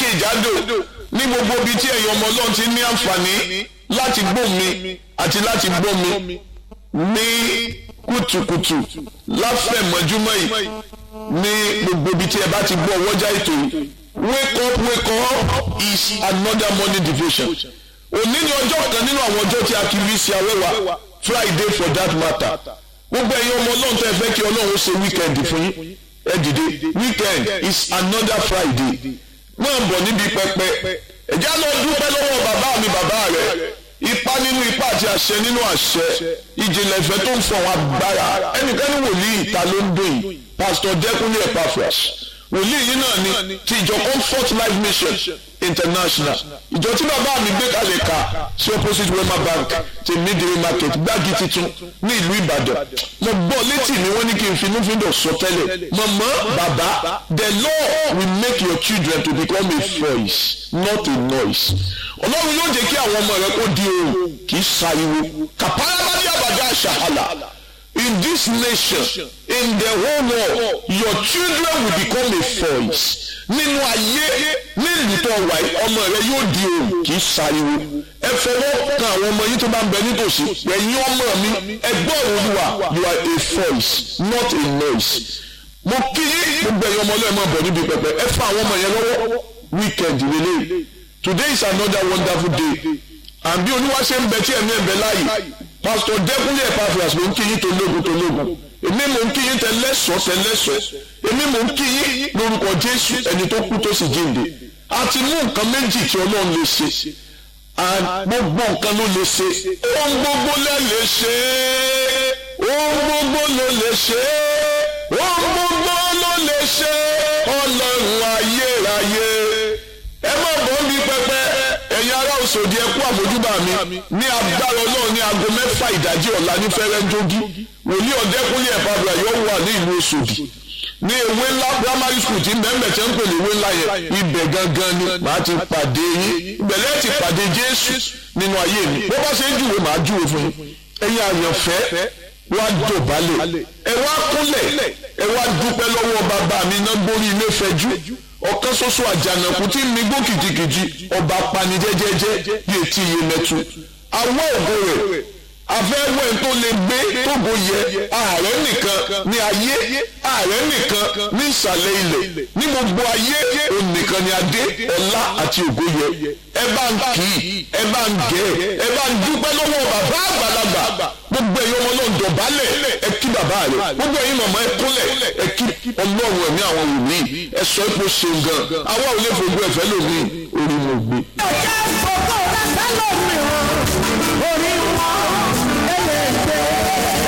jákèjádò ní gbogbo ibi tí ẹ̀yin ọmọ ọlọ́run ti ní àǹfààní láti gbọ́ mi àti láti gbọ́ mi ní kùtùkùtù láfẹ̀mọ́júmọ́ yìí ní gbogbo ibi tí ẹ bá ti gbọ́ ọwọ́jà ètò yìí wake up wake up is another morning devotion òní ni ọjọ́ kan nínú àwọn ọjọ́ tí a kì í fi ṣe awẹ́wà friday for that matter gbogbo ẹ̀yin ọmọ ọlọ́run tẹ́ ẹ fẹ́ kí ọlọ́run ṣe weekend fún yín ẹ dìde weekend is another friday máa bọ̀ níbi pẹpẹ ẹ̀já lọ dúpẹ́ lọ́wọ́ bàbá mi bàbá rẹ̀ ipa nínú ipa àti àṣẹ nínú àṣẹ ìjìnlẹ̀ ìfẹ́ tó ń fọ àwọn agbára ẹnikẹ́ni wòlíì ìta ló ń dùn yìí pastor Dẹ́kunlé Epaphras wòlíì yìí náà ni ti ìjọ comfort life mission international ìjọ tí bàbá mi gbé kalẹ̀ ka sí opposite wema bank ti midway market gbági titun ní ìlú ìbàdàn mo gbọ́ létí mi wọ́n ní kí n finúfíndọ̀ sọ tẹ́lẹ̀ mọ̀mọ́ bàbá the law will make your children to become a voice not a noise ọlọ́run yóò jẹ́ kí àwọn ọmọ rẹ kó di ohùn kì í ṣariwo kàpárábádé àbàdá àṣàhàlà in this nation in the whole world your children will become a voice nínú ayé nílùú tó wà yìí ọmọ rẹ yóò di ohùn kì í ṣariwo ẹ fọwọ́ kan àwọn ọmọ yín tó bá ń bẹ nítòsí ẹ̀yin ọmọ mi ẹgbẹ́ olúwa you are a voice not a noise mo kí yín gbogbo ẹ̀yin ọmọ ọlọ́ọ̀ máa bọ̀ níbi pẹpẹ ẹ fa àwọn ọmọ yẹn lọ́wọ́ weekend relay today is another wonderful day àbí olúwa ṣe ń bẹ tí ẹ̀mí ẹ̀ bẹ láàyè pastor Dẹ́kunlé Epaphras ló ń kí yín tó lógun tó lógun èmi mò ń kí yín tẹlẹ́sọ̀ tẹlẹ́sọ̀ èmi mò ń kí yín lórúkọ Jésù ẹni tó kú tó sì jíǹde a ti mú nǹkan méjì tí Ọlọ́run lè ṣe gbogbo nǹkan ló lè ṣe ohun gbogbo lẹ lè ṣe ohun gbogbo ló lè ṣe ohun gbogbo ló lè ṣe Ọlọ́run ayérayé ẹ má bọ́ ń bí pẹpẹ ẹ̀yin ará Òṣòdì ẹ kú àmójúbà mi ní agbára Ọlọ́run ní aago mẹ́fà ìdájí ọ̀la ní fẹ́rẹ́ńdógí wòlíì Ọ̀dẹ́kúnlé Epaphras yóò wà ní ìlú Òṣòdì ní ewé ńlá primary school tí bẹ́ẹ̀ tẹ́ ń pèlè ewé ńlá yẹn ibẹ̀ gangan ni màá ti pàdé yín ìbẹ̀lẹ̀ ti pàdé Jésù nínú ayé mi bó bá ṣe ń júwe màá júwe fún yín ẹ̀yin àyànfẹ́ wá dọ̀bálẹ̀ ẹ wá kúnlẹ̀ ẹ wá dúpẹ́ lọ́wọ́ bàbá mi náà gbórí ilé fẹjú ọ̀kan ṣoṣo àjànàkú tí mi gbó kìjikìji ọba panijẹ́jẹ́jẹ́ yé tí iye mẹ́tu awọ́ ògo rẹ̀ afẹ́wẹ́ tó lè gbé tógo yẹ ààrẹ nìkan ní ayé ààrẹ nìkan ní ìsàlẹ̀ ilẹ̀ ní gbogbo ayé òun nìkan ní adé ọlá àti ògo yẹ ẹ bá ń kì í ẹ bá ń gẹ̀ ẹ bá ń dúpẹ́ lọ́wọ́ bàbá àgbàlagbà gbogbo ẹ̀yin ọmọ náà dọ̀bálẹ̀ ẹ kí bàbá rẹ̀ gbogbo ẹ̀yin màmá ẹ kúnlẹ̀ ẹ kí ọlọ́run ẹ̀mí àwọn wòlíì ẹ sọ ipò ṣeun gan àwa ò lè fojú ẹ̀fẹ́ lómi orí mo gbé. ọjà gbogbo rẹ̀ sálọ̀ mi rán orí